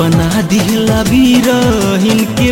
बना दिहला बीरहिन के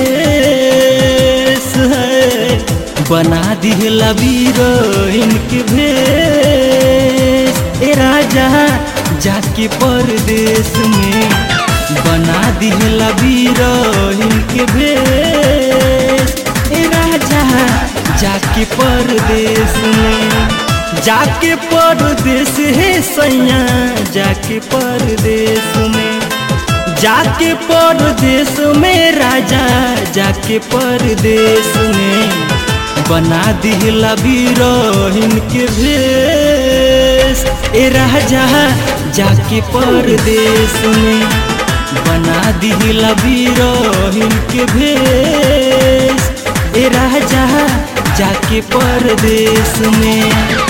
भेस है बना दिहला बीरहिन के भेस ए राजा जाके परदेश में बना दिहला बीरहिन के भेस ए राजा जाके परदेश में जाके परदेश है सैया जाके परदेश में जाके परदेश में राजा जाके परदेश में बना दिहला बीरहिन के भेष ए राजा जाके परदेश में बना दिहला बीरहिन के भेष ए राजा जाके परदेश में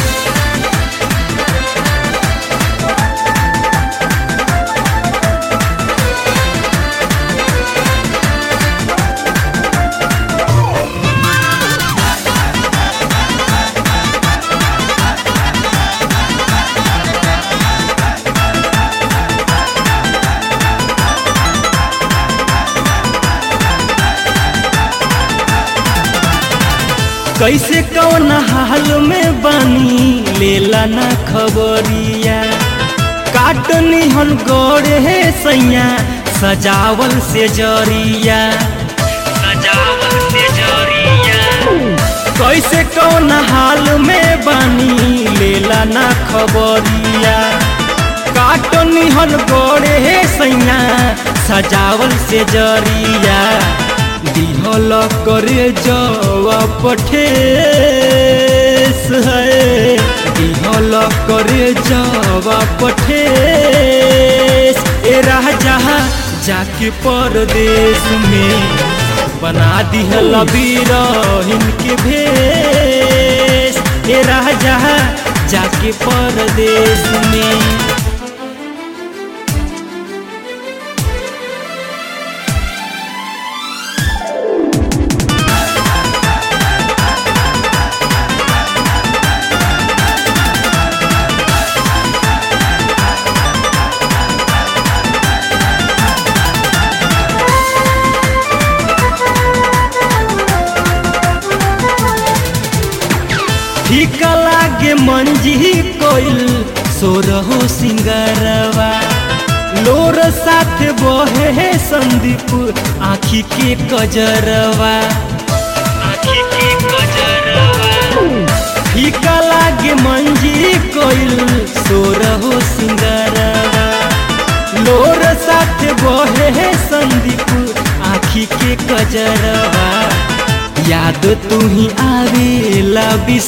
कैसे कौन हाल में बानी लेला ना खबरिया काटनी हन गौरे है सैया सजावल से जरिया सजावल से जरिया कैसे कौन हाल में बानी लेला ना खबरिया काटनी हन गौरे है सैया सजावल से जरिया दिहल करे जवा पठेस है दिहल करे जवा पठेस ए राजा जाके परदेश में बना दिहल बीरहिन के भेष ए राजा जाके परदेश में फीका लागे मंजी कोइल सोरहो सिंगरवा लोर साथ बहे है संदीप आखी के कजरवा आखी के कजरवा फीका लागे मंजी कोइल सोरहो सिंगरवा लोर साथ बहे है संदीप आखी के कजरवा याद तू ही आवेला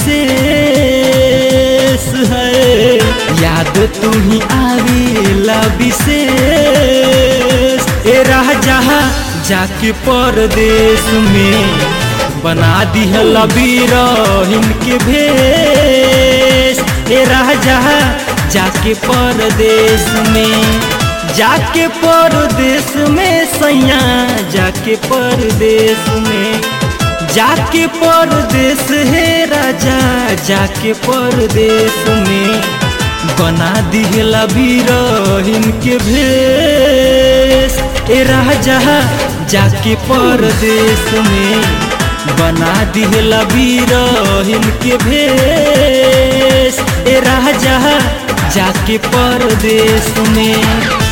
विशेष है याद तू ही आवेला विशेष ए राजा जाके परदेश में बना दिहला बीरहिन के भेष ए राजा जाके परदेश में जाके परदेश में सैया जाके परदेश में जाके परदेश है राजा जाके परदेश में बना दिहला बीरहिन के भेष ए राजा जाके परदेश में बना दिहला बीरहिन के भेष ए राजा जाके परदेश में